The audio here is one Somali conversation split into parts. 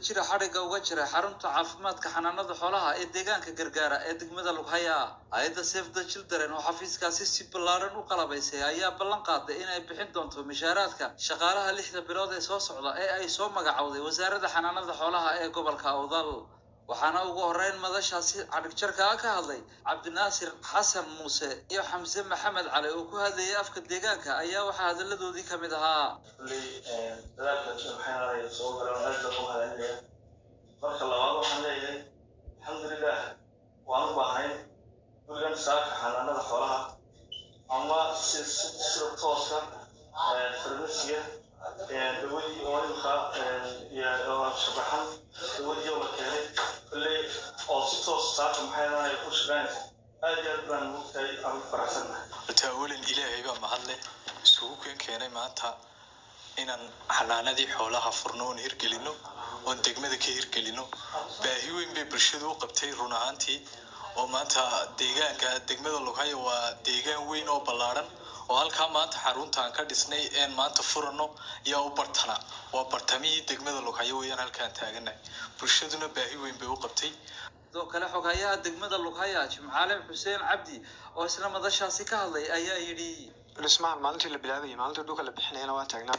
jira xadhigga uga jiray xarunta caafimaadka xanaanada xoolaha ee deegaanka gargaara ee degmada lughaya hay-adda safe the children oo xafiiskaasi si ballaaran u qalabaysay ayaa ballan qaaday inay bixin doonto mishaaraadka shaqaalaha lixda bilood ee soo socda ee ay soo magacowday wasaaradda xanaanada xoolaha ee gobolka awdal waxaana ugu horeyn madashaasi cadhigjarkaa ka hadlay cabdinaasir xasan muuse iyo xamse maxamed cali oo ku hadlayay afka deegaanka ayaa waxaa hadalladoodii ka mid ahaa kulley dadaalka maxay soo garan aada u hadalinaya marka labaad waxaan leeyahay alxamdulilah waan u baahnay gurigan saaka xanaanada xoolaha ama si sida tooska farmasiga dawadii oo imka iyo shabaxan dawadii oo la keenay kulley oo si toos saaka maxay ahaanay ku shaqeynaysa aad iyo aad baan mugtahay aan ku faraxsannahay horta awalan ilaahay baa mahadle isugu keen keenay maanta inaan xanaanadii xoolaha furno oon hirgelino oon degmada ka hirgelino baahi weyn bay bulshadu u qabtay run ahaantii oo maanta deegaanka degmada lughayo waa deegaan weyn oo ballaaran oo halkaa maanta xaruntaan ka dhisnay een maanta furano yaa u bartana waa bartamihii degmada lughayo weeyaan halkaan taaganahay bulshaduna baahi weyn bay u qabtay sidoo kale xoghayaha degmada lughaya jimcaale xuseen cabdi oo isla madashaasi ka hadlay ayaa yidhi dhismahan maalintii la bilaabayay maalintii dhulka la bixinayana waan taagnaa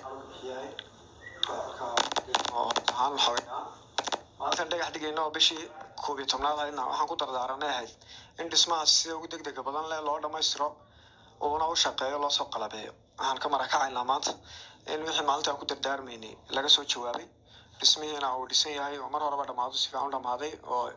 oo ahaan la xogay maalintan dhagax dhigayna oo bishii koob iyo tobnaad ahaydna waxaan ku dardaaranay ahayd in dhismahaas sida ugu degdega badan leh loo dhammaystiro uuna u shaqeeyo loo soo qalabeeyo waxaan ka marakacaynaa maanta in wixii maalinta aan ku dardaarmaynay laga soo jawaabay dhismihiina uu dhisan yahay oo mar horeba dhammaado si fiican u dhammaaday oo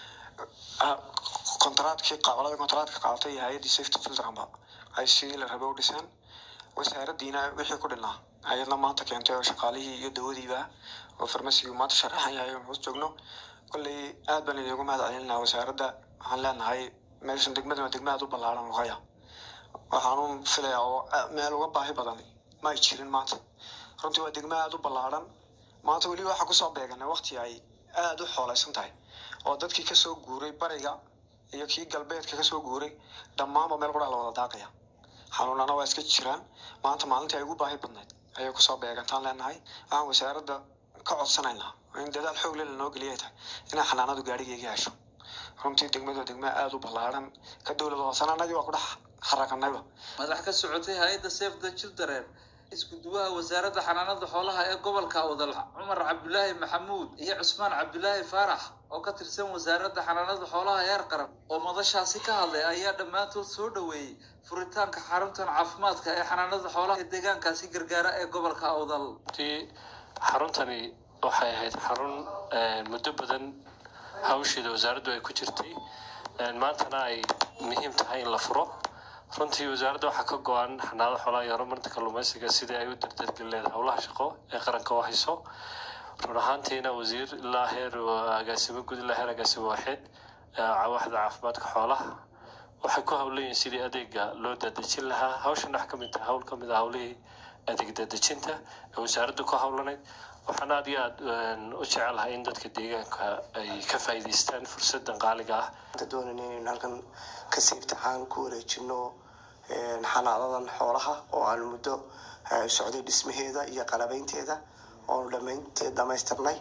kontraadkii qolada kontraadka qaadatay iyo hay-addii safety filtranba ay sidii la rabay u dhiseen wasaaraddiina wixii ku dhinaa hay-adna maanta keentay oo shaqaalihii iyo dawadiiba oo farmasigii maanta sharaxan yahay oo hoos joogno kolley aad baan idiinku mahad celinaa wasaaradda waxaan leenahay meeshan degmadan waa degma aad u ballaaran luqaya waxaanu filayaa oo meel uga baahi badan ma ay jirin maanta runtii waa degma aad u ballaaran maanta weli waxaa kusoo beeganay waqti ay aada u xooleysan tahay oo dadkii kasoo guuray bariga iyo kii galbeedka kasoo guuray dhammaanba meel quraa la wada daaqaya xanuunana waa iska jiraan maanta maalintii ay ugu baahi badnayd ayay kusoo beegantaan leenahay waxaan wasaaradda ka codsanaynaa in dadaal xoog le lanoo geliyay tahay inay xanaanadu gaadhigayga hesho runtii degmadu degma aada u ballaaran ka dowlad hoosana anagii waa ku dhex xarakanayba madax ka socotay hay-adda safe the children isku duwaha wasaaradda xanaanada xoolaha ee gobolka awdal cumar cabdulaahi maxamuud iyo cusmaan cabdulaahi faarax oo ka tirsan wasaaradda xanaanada xoolaha heer qaran oo madashaasi ka hadlay ayaa dhammaantood soo dhoweeyey furitaanka xaruntan caafimaadka ee xanaanada xoolaha ee deegaankaasi gargaara ee gobolka awdal runtii xaruntani waxay ahayd xarun muddo badan hawsheeda wasaaraddu ay ku jirtay maantana ay muhiim tahay in la furo runtii wasaaradda waxaa ka go-an xanaanada xoolaha iyo horumarinta kalluumeysiga sidii ay u dardargeli leedahay howlaha shaqo ee qaranka u hayso run ahaantiina wasiir ilaa heer agaasimo guud ilaa heer agaasimo waaxeed waaxda caafimaadka xoolaha waxay ku howlayiin sidii adeega loo daadejin lahaa hawshan wax kamid tahay hawl kamid ah howlihii adeeg daadejinta ee wasaaraddu ku howlanayd waxaan aada iyo aada u jecelahay in dadka deegaanka ay ka faa'iidaystaan fursadan qaaliga ah doonayna inaynu halkan kasii imtixaan ku wareejino xanaadadan xoolaha oo aan muddo socday dhismaheeda iyo qalabeynteeda oonu dhamaynteed dhamaystirnay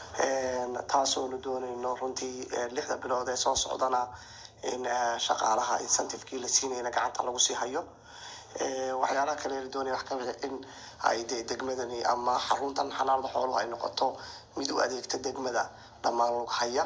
taasoonu doonayno runtii lixda bilood ee soo socdana in shaqaalaha incentivekii la siinayna gacanta lagu sii hayo waxyaalaha kale la doonaya wax kamid in ay de degmadani ama xaruntan xanaanada xooluhu ay noqoto mid u adeegta degmada dhammaan lug haya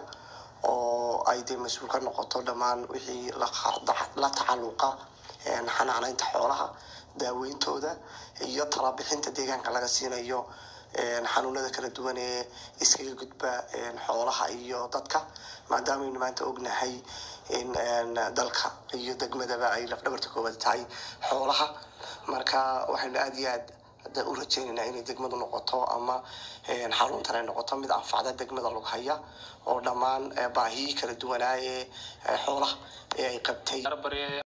oo ay dee mas-uul ka noqoto dhammaan wixii la tacaluqa xanaanaynta xoolaha daaweyntooda iyo talabixinta deegaanka laga siinayo xanuunada kala duwan ee iskaga gudba xoolaha iyo dadka maadaameynu maanta ognahay in dalka iyo degmadaba ay lafdhabarta koowaad tahay xoolaha marka waxaynu aada iyo aad u rajeynaynaa inay degmadu noqoto ama xaruntan ay noqoto mid anfacda degmada lughaya oo dhammaan baahiyii kala duwanaa ee xoolaha ee ay qabtay